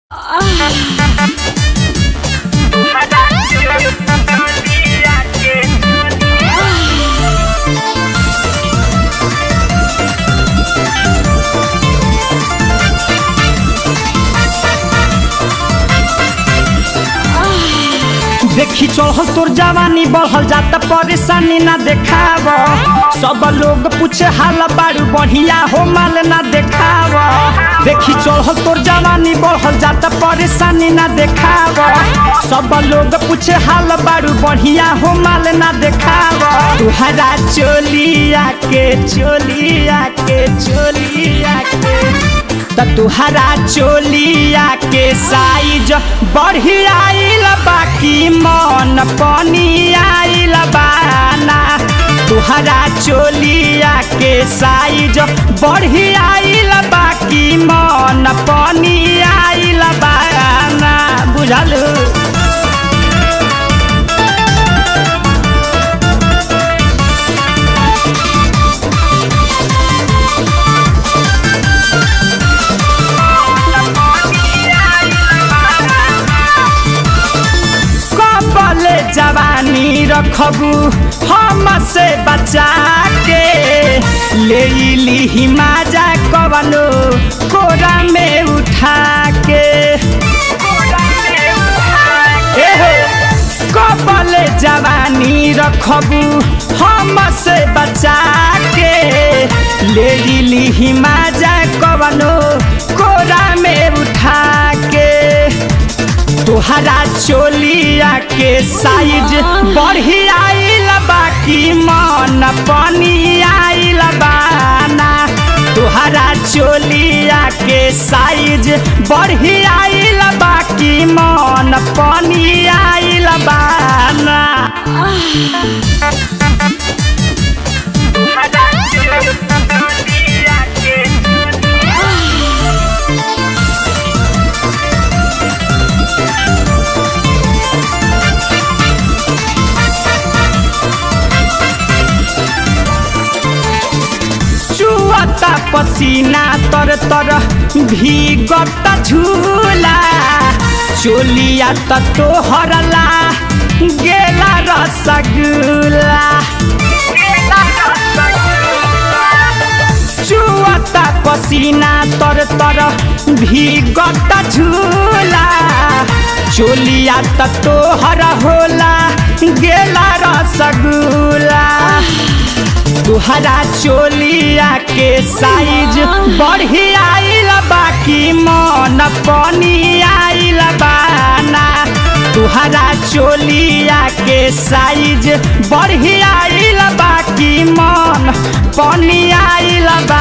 देखी चढ़ल तोर जवानी बढ़ल जाता परेशानी ना देखाव सब लोग पूछे हाल बारू बढ़िया हो माल ना देखाव देखी चढ़ल तोर जवानी बढ़ल जाता परेशानी ना देखाव सब लोग पूछे हाल बारू बढ़िया हो माल ना देखाव तुहरा चोलिया के चोलिया के चोलिया के त तुहरा चोलिया के साइज बढ़िया आइल बाकी मन पनी आइल बाना तुहरा चोलिया के साइज बढ़िया आइल बाकी मन पनी आइल बाना बुझल कबले जवानी रखबू हम से बचा के ले ली माजा कवनो कोरा में उठा के एहो, कबले जवानी रखबू हम से बचा के ले ली माजा कवनो कोरा में उठा के तोहरा चोलिया के साइज बढ़िया आइल बाकी मन पनी आइल बाना तोहरा चोलिया के साइज बढ़िया आइल बाकी मन पनी आइल बाना चुअता पसीना तर तर भीगत झूला चोलिया त तोहरला गेला रसगुल्ला चुअता पसीना तर तर भीगत झूला चोलिया त तोहर होला गेला रसगुल्ला तुहरा चोलिया के साइज बढ़िया आइल बाकी मन पनी आइल बाना तुहरा चोलिया के साइज बढ़िया आइल बाकी मन पनी आइल